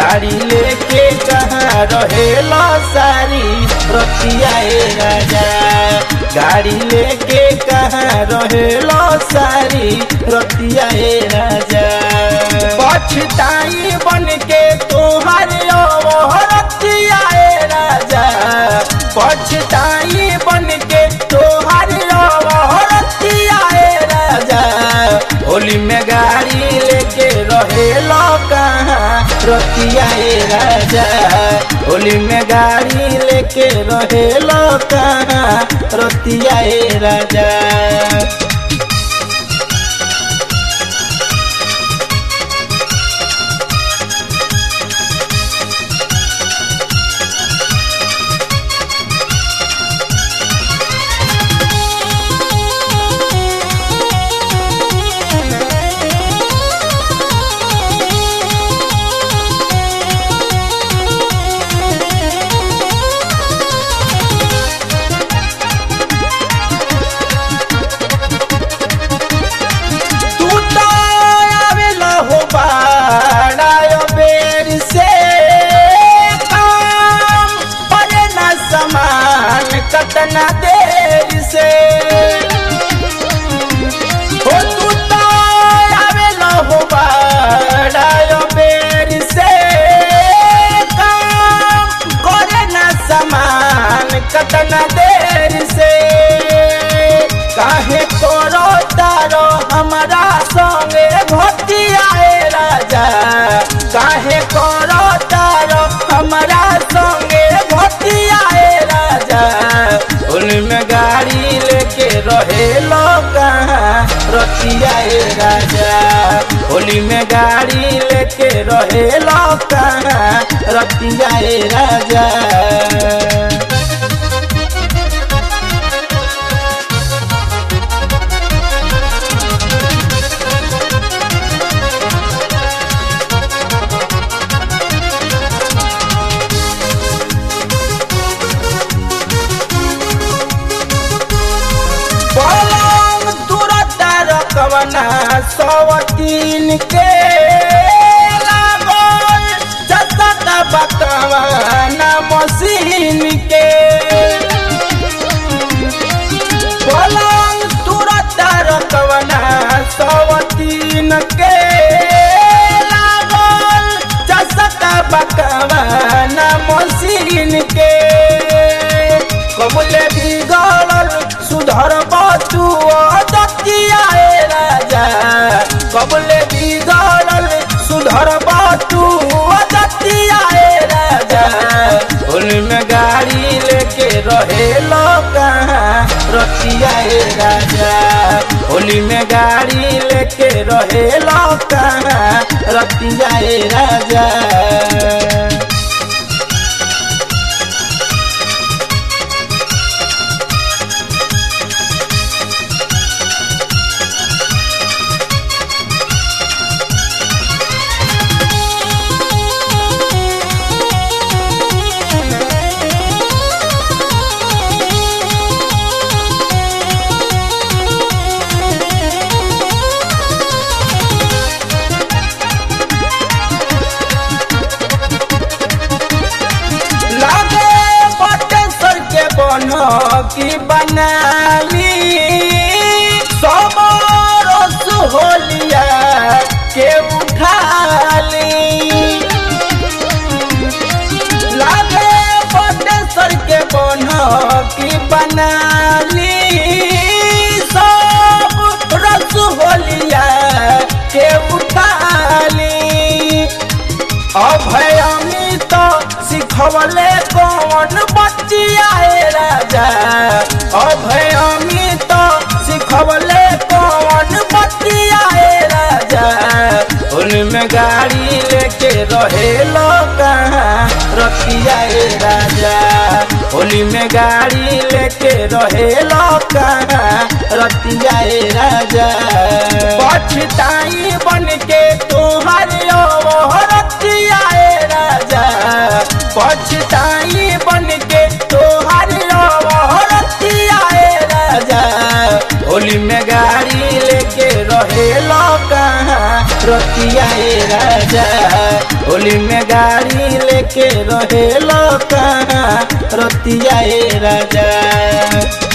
गाड़ी लेके कहाँ रहेला सारी रतिया ए राजा गाड़ी लेके कहाँ रहेला सारी रतिया ए राजा पछताई बन के तोहर रतिया ए राजा पछताई बन के तोहर रतिया ए राजा होली में गाड़ी लेके रहेला कहाँ रतिया ए राजा होली में गाड़ी लेके रहेला कहाँ रतिया ए राजा तू तो आवेला हो बाड़ा बेर से काम पड़े न समान कतना देर से हो तू तो आवेला हो बाड़ा बेर से काम करे न समान कतना देर से काहे करो तारो हमारा संगे भटियाए राजा काहे करो तारो हमारा संगे भटियाए राजा उनमें गाड़ी लेके रहे लो कहाँ रतियाए राजा होली में गाड़ी लेके रहे लो कहाँ रतियाए राजा पलंग तुरंत रकवना सवतीन के लागल जतक बकवाना मशीन के पलंग तुरंत रकवना सवतीन के लागल जतक बकवाना मशीन के कबले बिगड़ल सुधर बतू दतिया राजा कबले बिगड़ल सुधर बतू दतिया राजा उनमें गाड़ी लेके रहे लो कहाँ रतिया राजा होली में गाड़ी लेके रहे लो कहाँ रतिया राजा लागे बटेश्वर के बन की बनाली समरस होलिया के उठाली लागे बटेश्वर के बन की बनाली सब रस होलिया के उठाली अभय अमित सिखवले कौन बचिया राजा अभय अमित सिखवले कौन बचिया राजा उनमें गाड़ी लेके रहे लो कहाँ रतिया राजा होली में गाड़ी लेके रहे लो कहाँ रतिया राजा पछताई बन के तोहर रतिया राजा पछताई बन के तोहर रतिया राजा होली में गाड़ी लेके रहे लो कहाँ रतिया राजा होली में गाड़ी लेके रहे कहाँ रतिया ए राजा